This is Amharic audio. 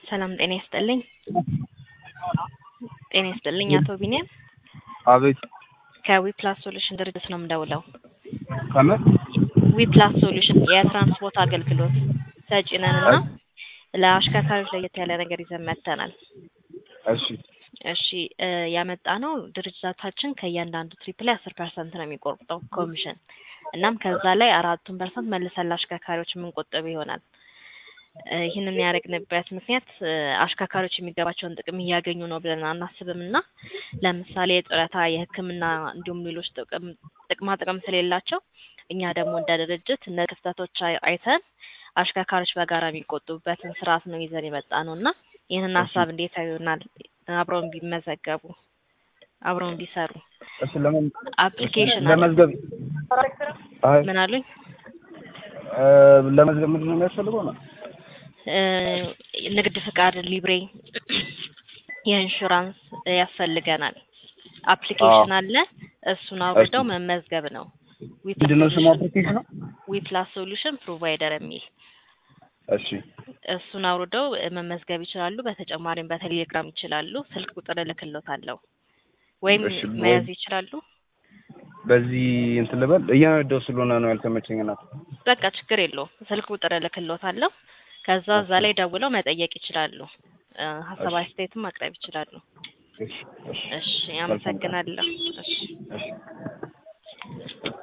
ሰላም ጤና ይስጥልኝ። ጤና ይስጥልኝ አቶ ቢኒያም አቤት ከዊፕላስ ሶሉሽን ድርጅት ነው የምደውለው። ከምን ዊፕላስ ሶሉሽን የትራንስፖርት አገልግሎት ሰጪ ነን እና ለአሽከርካሪዎች ለየት ያለ ነገር ይዘን መጥተናል። እሺ እሺ እ ያመጣ ነው ድርጅታችን ከእያንዳንዱ ትሪፕ ላይ አስር ፐርሰንት ነው የሚቆርጠው ኮሚሽን። እናም ከዛ ላይ አራቱን ፐርሰንት መልሰን ለአሽከርካሪዎች የምንቆጥብ ይሆናል። እ ይህንን ያደረግንበት ምክንያት እ አሽከርካሪዎች የሚገባቸውን ጥቅም እያገኙ ነው ብለን አናስብም እና ለምሳሌ የጡረታ፣ የሕክምና እንዲሁም ሌሎች ጥቅም ጥቅማ ጥቅም ስለሌላቸው እኛ ደግሞ እንደ ድርጅት እነ ክፍተቶች አይ- አይተን አሽከርካሪዎች በጋራ የሚቆጡበትን ስርዓት ነው ይዘን የመጣ ነው እና ይህንን ሀሳብ እንዴት ያዩናል? አብረውን ቢመዘገቡ አብረውን ቢሰሩ እሺ ለምን አፕሊኬሽን አለ። ለመዝገብ አይ ምን አሉኝ? እ ለመዝገብ ምንድን ነው የሚያስፈልገው ነው? እ ንግድ ፍቃድ፣ ሊብሬ፣ የኢንሹራንስ ያስፈልገናል። አፕሊኬሽን አለ። እሱን አውርደው መመዝገብ ነው። ምንድን ነው ስሙ አፕሊኬሽኑ? ዊፕላስ ሶሉሽን ፕሮቫይደር የሚል እሺ እሱን አውርደው መመዝገብ ይችላሉ። በተጨማሪም በቴሌግራም ይችላሉ። ስልክ ቁጥር እልክሎታለሁ ወይም እሺ፣ ወይ- መያዝ ይችላሉ። በዚህ እንትን ልበል እየነዳሁ ስለሆነ ነው ያልተመቸኝ እናት። በቃ ችግር የለውም። ስልክ ቁጥር እልክሎታለሁ። ከዛ እዛ ላይ ደውለው መጠየቅ ይችላሉ። እ ሀሳብ እሺ። አስተያየትም ማቅረብ ይችላሉ። እሺ እሺ እሺ፣ አመሰግናለሁ። እሺ እሺ